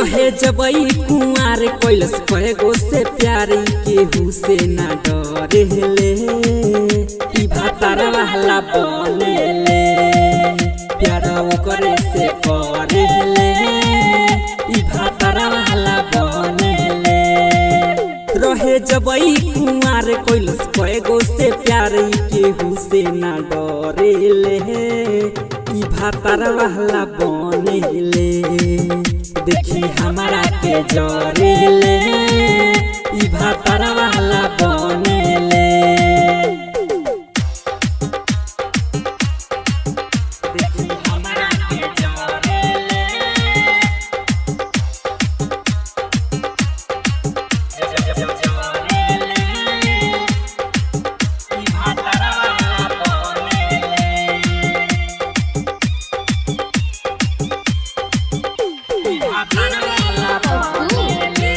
रहे जबई कुंवार कैलस कएगो से प्यारी केहू से ना डरेले ई भातार वाला बनेले प्यार ओकरे से करेले ई भातार वाला बनेले रहे जबई कुंवार कैलस कएगो से प्यारी केहू से ना डरेले ई भातार वाला बनेले देखी हमारा के जरेले ई भातार वाला बनेले देखी हमारा के जरेले ई भातार वाला बनेले ई भातार वाला बनेले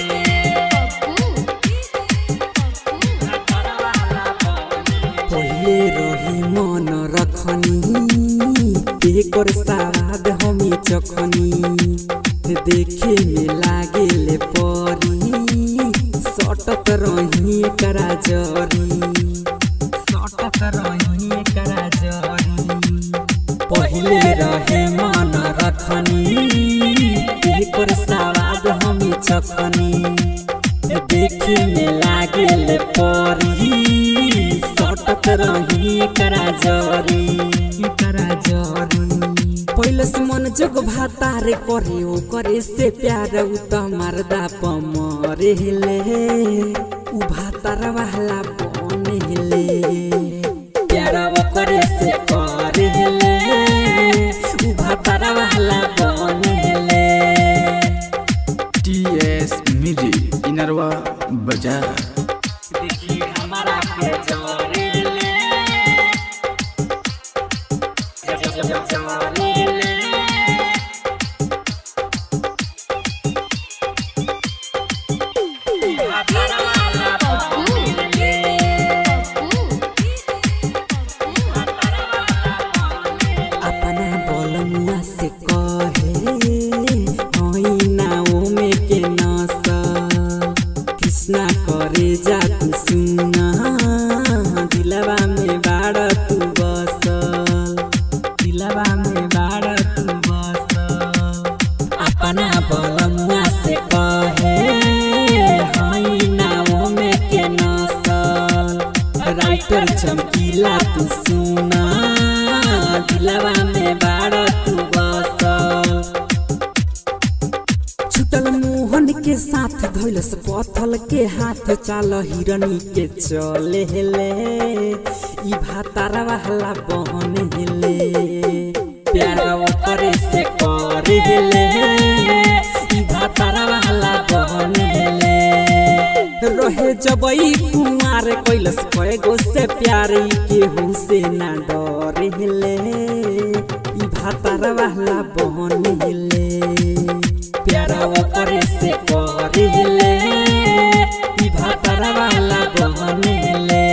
पहिले रही मन रखनी एकर साराद हमी चखनी देखे में लागेले परी सटक रही एकरा जरी सटक रही एकरा जरी पहिले रहे मन रखनी एकर साराद हमी चखनी देखे में लागेल परी सटक रही करा जरी करा जरी पहिले से मन जग भातारे करे ओ करे से प्यार उ त मर्दा पमरेले उ भातार वाला बनेले प्यार ओ करे से करेले उ भातार वाला बनेले टीएस म्यूजिक इनरवा बाजार देखी हमारा के जरेले जरेले भातार वाला बनेले अपना बोलमुआ से कहे होई नाओ में के नसल कृष्णा करे जा तू सुना दिलवा में बाड़ तू बसल दिलवा में बाड़ तू बसल अपना बोलमुआ से कहे होई नाओ में के नसल राइटर चमकीला तू सुना दिलवा में बाड़ तू बसल छुटल मोहन के साथ धैलस पथल के हाथ चाल हिरनी के चले हेले ई भातार वाला बहन हेले प्यार करे से करे हेले ई भातार वाला बहन हेले रहे जबई कुमार कैलस कएगो से प्यारी केहू से ना डरेले ई भातार वाला बहन हेले प्यारा करे से करेले ई भातार वाला बहनेले